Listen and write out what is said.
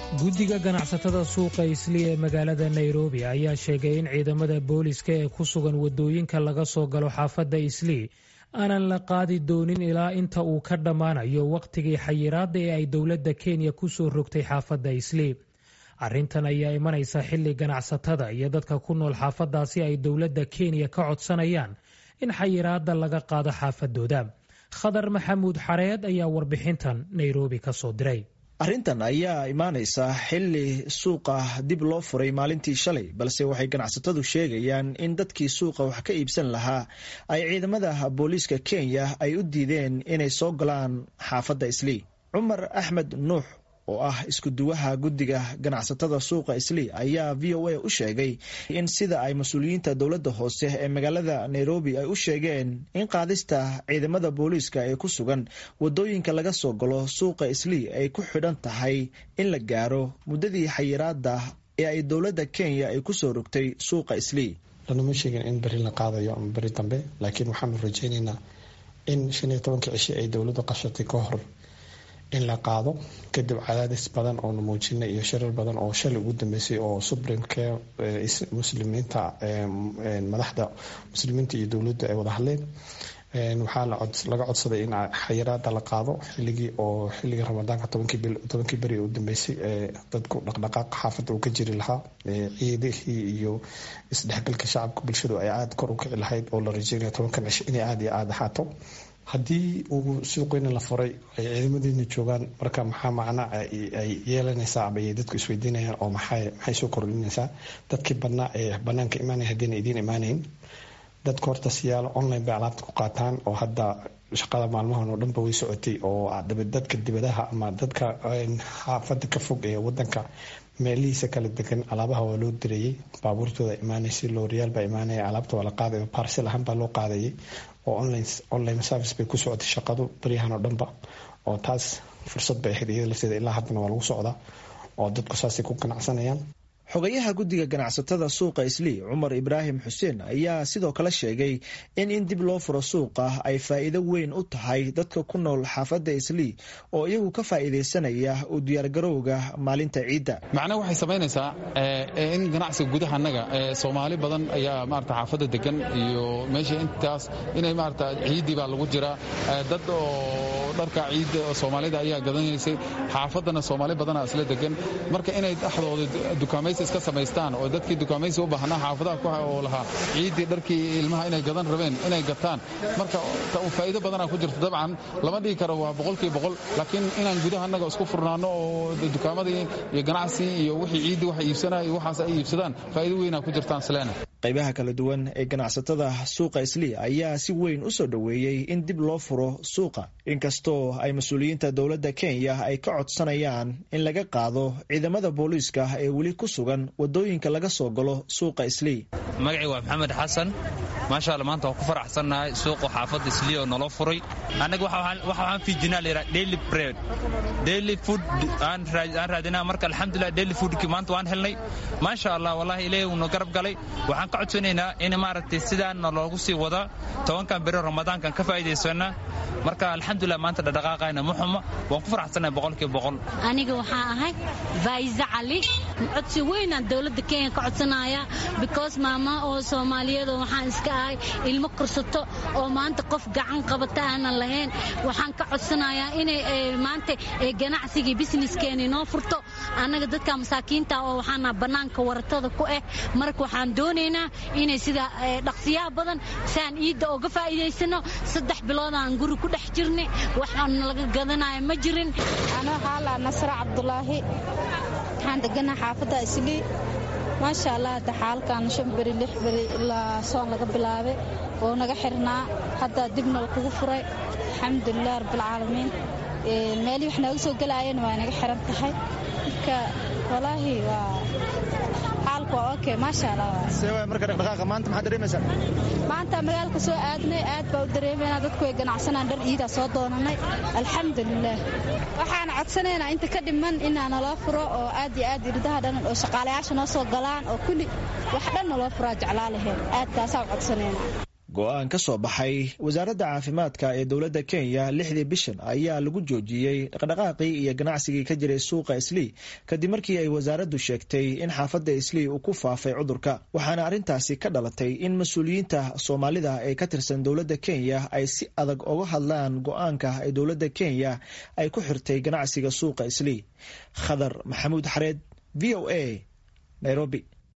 guddiga ganacsatada suuqa isli ee magaalada nairobi ayaa sheegay in ciidamada booliska ee ku sugan wadooyinka laga soo galo xaafadda islii aanan la qaadi doonin ilaa inta uu ka dhammaanayo wakhtigii xayiraadda ee ay dowladda kenya ku soo rogtay xaafadda islii arrintan ayaa imanaysa xilli ganacsatada iyo dadka ku nool xaafaddaasi ay dowladda kenya ka codsanayaan in xayiraadda laga qaado xaafadooda khadar maxamuud xareed ayaa warbixintan nairobi ka soo diray arrintan ayaa imaanaysa xilli suuqa dib loo furay maalintii shalay balse waxay ganacsatadu sheegayaan in dadkii suuqa wax ka iibsan lahaa ay ciidamada booliiska kenya ay u diideen inay soo galaan xaafadda islii cumar axmed nuux oo ah iskuduwaha guddiga ganacsatada suuqa islii ayaa v o a u sheegay in sida ay mas-uuliyiinta dowladda hoose ee magaalada nairobi ay u sheegeen in qaadista ciidamada booliiska ee ku sugan wadooyinka laga soo galo suuqa islii ay ku xidhan tahay in la gaaro muddadii xayiraada ee ay dowladda kenya ay kusoo rogtay suuqa islii lanama sheegin in beri la qaadayo ama beri dambe laakiin waxaanu rajeyneynaa in shan iyo tobankii cishi ay dowladdu qashatay ka hor in la qaado kadib cadaadis badan oonu muujinay iyo shirar badan oo shalay ugu dambeysay oo supremeke muslimiinta madaxda muslimiinta iyo dowladda ay wada hadleen waxaa laga codsaday in xayiraada la qaado xiligii oo xilligii ramadaanka tobankii beri u dambeysay dadku dhaqdhaqaaqa xaafadda uu ka jiri lahaa ciidihii iyo isdhexgalka shacabka bulshadu ay aada kor u kici lahayd oo la rajeynaya tobankan cisho inay aada iyo aada ahaato haddii uu suuqeyna la furay ay ciidamadeena joogaan marka maxaa macna ay yeelanaysaa ama ay dadku isweydiinayaan oo maxay maxay soo kordhinaysaa dadkii badnaa ee banaanka imaanaya haddiina idiin imaanayn dadka horta siyaalo online bay alaabta ku qaataan oo hadda shaqada maalmahan oo dhanba way socotay oo dadka dibadaha ama dadka xaafada ka fog ee wadanka meelihiisa kala degan alaabaha waa loo direeyey baabuurtooda imaanaysa looriyaal baa imaanaya alaabta waa la qaadaya barsel ahaan baa loo qaadayay oo online service bay ku socotay shaqadu baryahan oo dhanba oo taas fursad bay ahayd iyada lafteeda ilaa haddana waa lagu socdaa oo dadku saasay ku ganacsanayaan xogayaha guddiga ganacsatada suuqa islii cumar ibraahim xuseen ayaa sidoo kale sheegay in in dib loo furo suuqa ay faa'iido weyn u tahay dadka ku nool xaafadda islii oo iyagu ka faa'iidaysanaya u diyaargarowga maalinta ciidda macnaha waxay samaynaysaa in ganacsiga gudaha annaga soomaali badan ayaa maarata xaafadda degan iyo meesha intaas inay maarata ciiddii baa lagu jiraa dad oo dharka ciidda soomaalida ayaa gadanaysay xaafaddana soomaali badana isla degan marka inay dhexdooda dukaamay iska samaystaan oo dadkii dukaamaysi u baahnaa xaafadaha oo lahaa ciiddii dharkii ilmaha inay gadan rabeen inay gataan marka faa'iido badanaa ku jirta dabcan lama dhigi karo waa boqolkii boqol laakiin inaan gudaha annaga isku furnaano oo dukaamadii iyo ganacsi iyo wixii ciiddii wax iibsanaya iyo waxaas ay iibsadaan faa'iido weynaa ku jirtaan sleena qaybaha kala duwan ee ganacsatada suuqa islii ayaa si weyn u soo dhoweeyey in dib loo furo suuqa inkastoo ay mas-uuliyiinta dowladda kenya ay ka codsanayaan in laga qaado ciidamada booliiska ee weli ku sugan wadooyinka laga soo galo suuqa islii magacii waa maxamed xasan maasha alla maanta waan ku faraxsannahay suuqa xaafadda islii oo naloo furay annaga waxaan fiijinaa la yidhaha daily bread daily food aan raadinaa marka alxamdulilah daily foodkii maanta waan helnay maasha allah wallahi ilaahay uuna garab galay waxaan ka codsanaynaa in maaragtay sidaana loogu sii wada tobankan beri ramadaankan ka faa'iidaysana marka alxamdulilah maanta dhadhaqaaqayna ma xumo waan ku faraxsannahay boqolkiiba boqol aniga waxaan ahay faa'iise cali codsi weynaan dowladda kenya ka codsanaya because maama oo soomaaliyeed oo waxaan iska ahay ilmo kursato oo maanta qof gacan qabata aanan lahayn waxaan ka codsanayaa inay maanta ganacsigii businesskeena inoo furto annaga dadka masaakiinta oo waxaana bannaanka waratada ku ah marka waxaan doonaynaa inay sida dhaqsiyaha badan siaan iidda oga faa'iidaysano saddex biloodaan guri ku dhex jirnay waxaan laga gadanaya ma jirin anoo xaalaa nasra cabdulaahi waxaan deganaa xaafadda islii maasha allah hadda xaalkan shan beri lix beri ilaa soon laga bilaabay oo naga xirnaa hadda dibna kugu furay alxamdulilah rabbilcaalamiin meelii wax nooga soo gelaayeen waa naga xiran tahay marka walaahi waa xaalku waa okay maasha allah marka dhaqdhaqaaqa maanta maxaad dareemaysaa maanta magaalka soo aadnay aad baa u dareemaynaa dadku way ganacsanaan dhar iidaa soo doonanay alxamdulilah waxaan codsanaynaa inta ka dhiman inaa naloo furo oo aad iyo aad irdaha dhan oo shaqaalayaasha noo soo galaan oo kulli wax dhan naloo furaa jeclaa laheen aad taasaa u codsanaynaa go-aan ka soo baxay wasaaradda caafimaadka ee dowladda kenya lixdii bishan ayaa lagu joojiyey dhaqdhaqaaqii iyo ganacsigii ka jiray suuqa islii kadib markii ay wasaaraddu sheegtay in xaafadda islii uu ku faafay cudurka waxaana arrintaasi ka dhalatay in mas-uuliyiinta soomaalida ee ka tirsan dowladda kenya ay si adag uga hadlaan go-aanka ay dowladda kenya ay ku xirtay ganacsiga suuqa islii khadar maxamuud xareed v o a nairobi